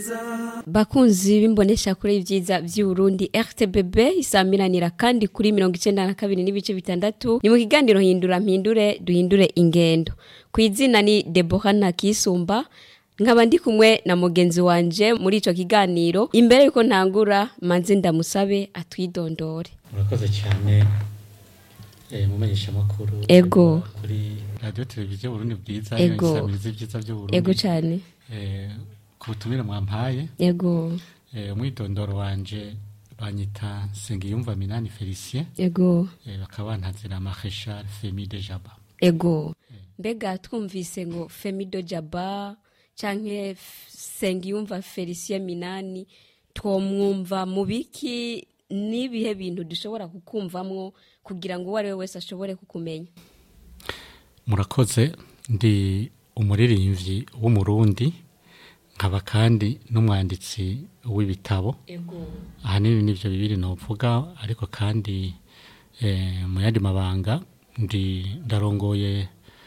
bakunzi b'imbonesha kure y'ibyiza by'uburundi rtbb isamiranira kandi kuri mirongo icenda na kabiri n'ibice bitandatu ni mu kiganiro hindura mpindure duhindure ingendo ku izina ni debora ntakisumba nkaba ndi kumwe na mugenzi wanje muri ico kiganiro imbere yuko ntangura manze ndamusabe atwidondore murakoze cyane eh, mumenyesha makuru Ego. kuri radio televiziyo Burundi bwiza Ego. isamizi ibyiza by'uburundi ego cane eh, ku butumire mwampaye ego eh, umwidondoro wanje banyita Nsengiyumva Minani Felicien ego eh, bakaba bantazira Marechal Femi de Jaba ego mbega twumvise ngo femido jaba canke F- sengiyumva felicien minani twomwumva mu biki n'ibihe bintu dushobora kukumvamwo kugira ngo uwo ari we wese ashobore kukumenya murakoze ndi umuririmbyi w'umurundi nkaba kandi n'umwanditsi w'ibitabo ego ahanini nivyo bibiri novuga ariko kandi eh, mu yandi mabanga ndi ndarongoye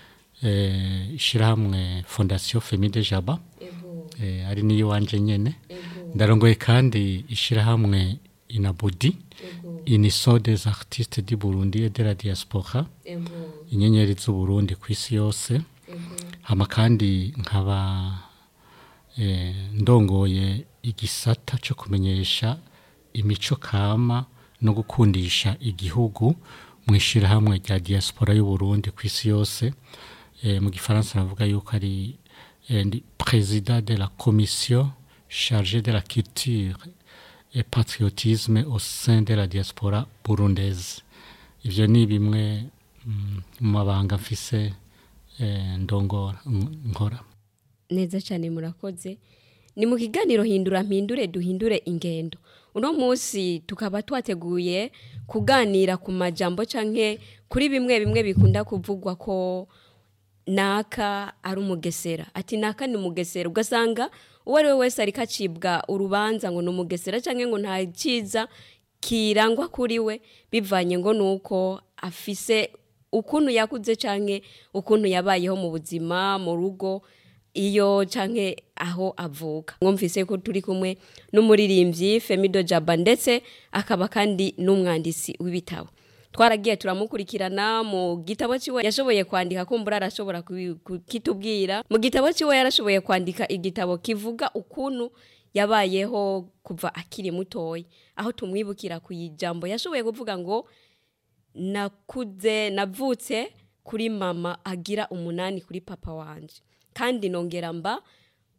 eh, ishirahamwe fondation Femi de Jaba ego eh, ari niyo wanje nyene ego ndarongoye kandi ishirahamwe Inabudi ego Union des artistes du Burundi et de la diaspora ego inyenyeri z'uburundi ku isi yose ego hama kandi nkaba eh, ndongoye igisata cyo kumenyesha imico kama no gukundisha igihugu mu ishyirahamwe rya diaspora y'uburundi ku isi yose eh, mu gifaransa navuga yuko ari eh, ndi président de la commission chargée de la culture et patriotisme au sein de la diaspora burundaise ivyo ni bimwe mm, mu mabanga mfise eh, ndongora n- nkora neza cyane murakoze ni mu kiganiro hindura mpindure duhindure ingendo uno munsi tukaba twateguye kuganira ku majambo canke kuri bimwe bimwe bikunda kuvugwa ko naka ari umugesera ati naka ni umugesera ugasanga uwo ari we wese ariko acibwa urubanza ngo ni umugesera canke ngo nta cyiza kirangwa kuri we bivanye ngo nuko afise ukuntu yakuze canke ukuntu yabayeho mu buzima mu rugo iyo canke aho avuka mwumvise ko turi kumwe n'umuririmbyi Femido Jaba ndetse akaba kandi n'umwanditsi w'ibitabo twaragiye turamukurikirana mu gitabo ciwe yashoboye kwandika kumbura arashobora kubi- kukitubwira mu gitabo ciwe yarashoboye kwandika igitabo kivuga ukuntu yabayeho kuva akiri mutoya aho tumwibukira ku ijambo yashoboye kuvuga ngo nakuze navutse kuri mama agira umunani kuri papa wanje kandi nongera mba